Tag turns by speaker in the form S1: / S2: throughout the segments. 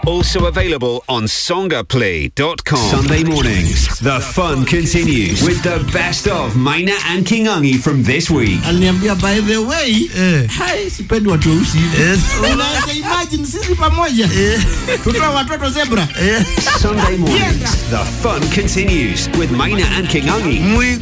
S1: Also available on songaplay.com. Sunday mornings, the fun continues with the best of Maina and Kingangi from this week.
S2: Aliniambia by the way, hai sipendi watu weusi hivi. Unaweza imagine sisi pamoja tutoa watoto zebra.
S1: Sunday mornings, the fun continues with Maina and Kingangi.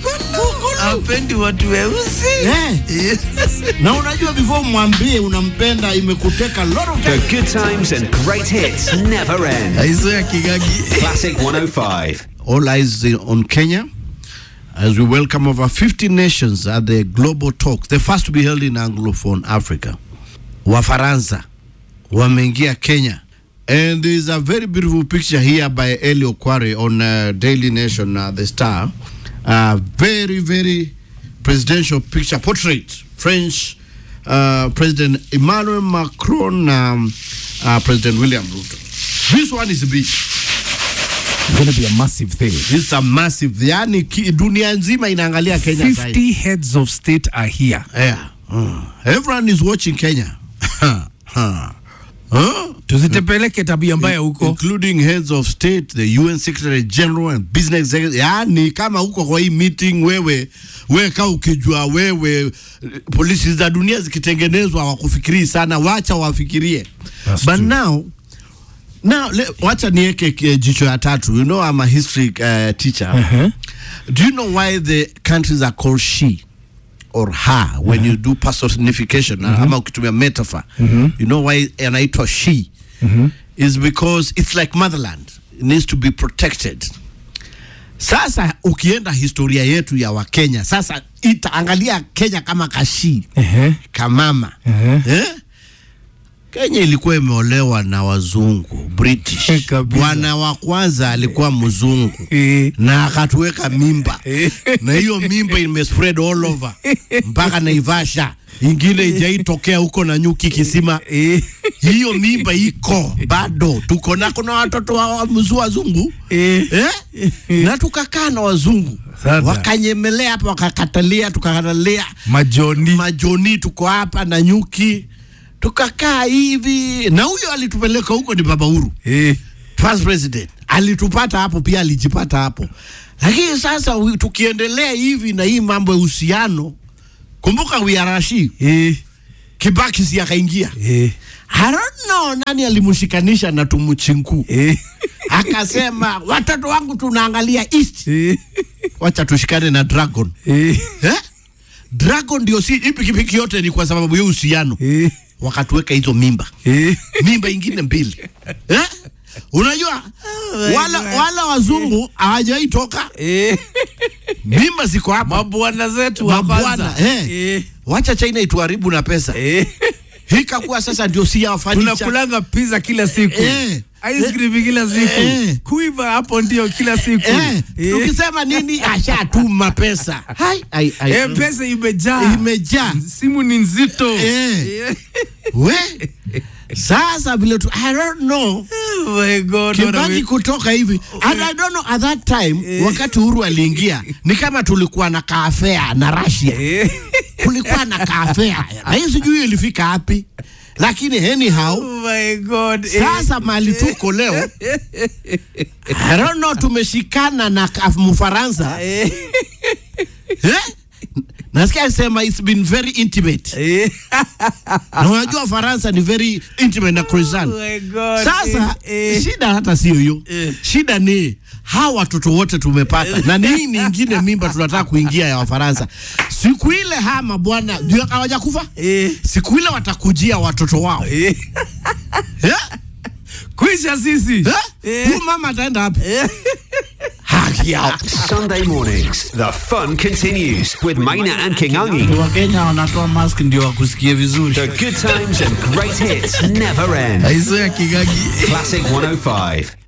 S3: apendi watu weusi
S2: Eh. Na unajua before mwambie unampenda imekuteka lot of
S1: The
S2: time.
S1: good times and great hits never end.
S3: aiso ya kigagi
S1: Classic 105.
S2: All eyes on Kenya as we welcome over 50 nations at the Global Talk, the first to be held in Anglophone Africa. Wafaransa wameingia Kenya. And there is a very beautiful picture here by Eli Okware on uh, Daily Nation, uh, The Star. Uh, very, very presidential picture portrait. French uh, President Emmanuel Macron, um, uh, President William Ruto. This one is big.
S4: It's going to be a massive thing.
S2: This is a massive. Yani ki- dunia nzima inaangalia Kenya sasa hivi.
S4: 50 heads of state are here.
S2: Yeah. Uh, everyone is watching Kenya. Huh. Huh?
S4: Tuzitepeleke tabia mbaya huko.
S2: including heads of state the UN secretary general and business executive. Yani kama huko kwa hii meeting wewe wewe kaa ukijua wewe eh, polisi za dunia zikitengenezwa hawakufikirii sana, wacha wafikirie.
S4: That's
S2: But
S4: true.
S2: now now le, wacha niweke eh, jicho ya tatu. You know I'm a history uh, teacher.
S4: Uh-huh.
S2: Do you know why the countries are called she or her when you do personification mm ama ukitumia metaphor you know why anaitwa she is because it's like motherland it needs to be protected sasa ukienda historia yetu ya wakenya sasa itaangalia kenya kama kashi
S4: Ehe.
S2: kamama
S4: Ehe.
S2: eh? Kenya ilikuwa imeolewa na wazungu British.
S4: Kabisa.
S2: Bwana wa kwanza alikuwa mzungu
S4: Eh.
S2: na akatuweka mimba na hiyo mimba imespread all over mpaka Naivasha, ingine ijaitokea huko na nyuki kisima.
S4: Eh.
S2: Hiyo mimba iko bado, tuko na kuna watoto wa wa mzu wazungu
S4: Eh.
S2: eh? na tukakaa na wazungu
S4: Sasa.
S2: wakanyemelea hapa, wakakatalia, tukakatalia
S4: Majoni.
S2: majoni tuko hapa na nyuki tukakaa hivi na huyo alitupeleka huko ni baba Uhuru
S4: Eh.
S2: first president alitupata hapo pia alijipata hapo lakini sasa wi- tukiendelea hivi na hii mambo ya uhusiano kumbuka wiarashi
S4: Eh.
S2: kibaki si akaingia
S4: Eh.
S2: I don't know nani alimshikanisha na tumuchinku
S4: Eh.
S2: akasema watoto wangu tunaangalia east
S4: Eh.
S2: wacha tushikane na dragon
S4: Eh.
S2: eh? dragon ndio si hii pikipiki yote ni kwa sababu ya uhusiano
S4: Eh.
S2: wakatuweka hizo mimba
S4: Eh.
S2: mimba ingine mbili eh? unajua wala, wala wazungu hawajawahi toka
S4: Eh.
S2: mimba ziko hapa
S4: Mabwana zetu wa
S2: mabwana
S4: kwanza.
S2: eh.
S4: Eh.
S2: wacha china ituharibu na pesa
S4: Eh.
S2: hikakuwa sasa ndio si ya furniture.
S4: Tunakulanga pizza kila siku.
S2: Eh.
S4: Ice cream kila siku.
S2: Eh.
S4: Kuiva hapo ndio kila siku.
S2: eh,
S4: Eh.
S2: tukisema nini ashatuma pesa hai, hai, hai.
S4: Eh, pesa imejaa.
S2: imejaa
S4: Simu ni nzito.
S2: Eh.
S4: Eh.
S2: we sasa vile tu I don't know
S4: Oh my God. what a
S2: Kibaki
S4: way-
S2: kutoka hivi and I don't know at that time wakati Uhuru aliingia ni kama tulikuwa na kaafea na Russia
S4: Eh.
S2: kulikuwa na kaafea na hii sijui ilifika wapi lakini anyhow
S4: Oh my God. Eh.
S2: sasa mali tuko leo I don't know tumeshikana na ka- Mfaransa
S4: Eh.
S2: eh? nasikia sema it's been very intimate
S4: Eh.
S2: na unajua Faransa ni very intimate na croissant
S4: Oh my God.
S2: Sasa
S4: Eh, eh.
S2: shida hata sio hiyo
S4: Eh.
S2: shida ni hawa watoto wote tumepata na ni hii nyingine mimba tunataka kuingia ya Wafaransa. Siku ile hama bwana ndio hawajakufa
S4: Eh.
S2: siku ile watakujia watoto wao
S4: Eh.
S2: eh?
S4: Kwisha sisi.
S2: Eh?
S4: Eh.
S2: Huyu mama ataenda wapi? Haki yao.
S1: Sunday mornings, the fun continues with Maina and Kingangi.
S3: wakenya wanatoa mask ndio wakusikie vizuri
S1: The good times and great hits never end.
S3: aiso ya kigagi
S1: Classic 105.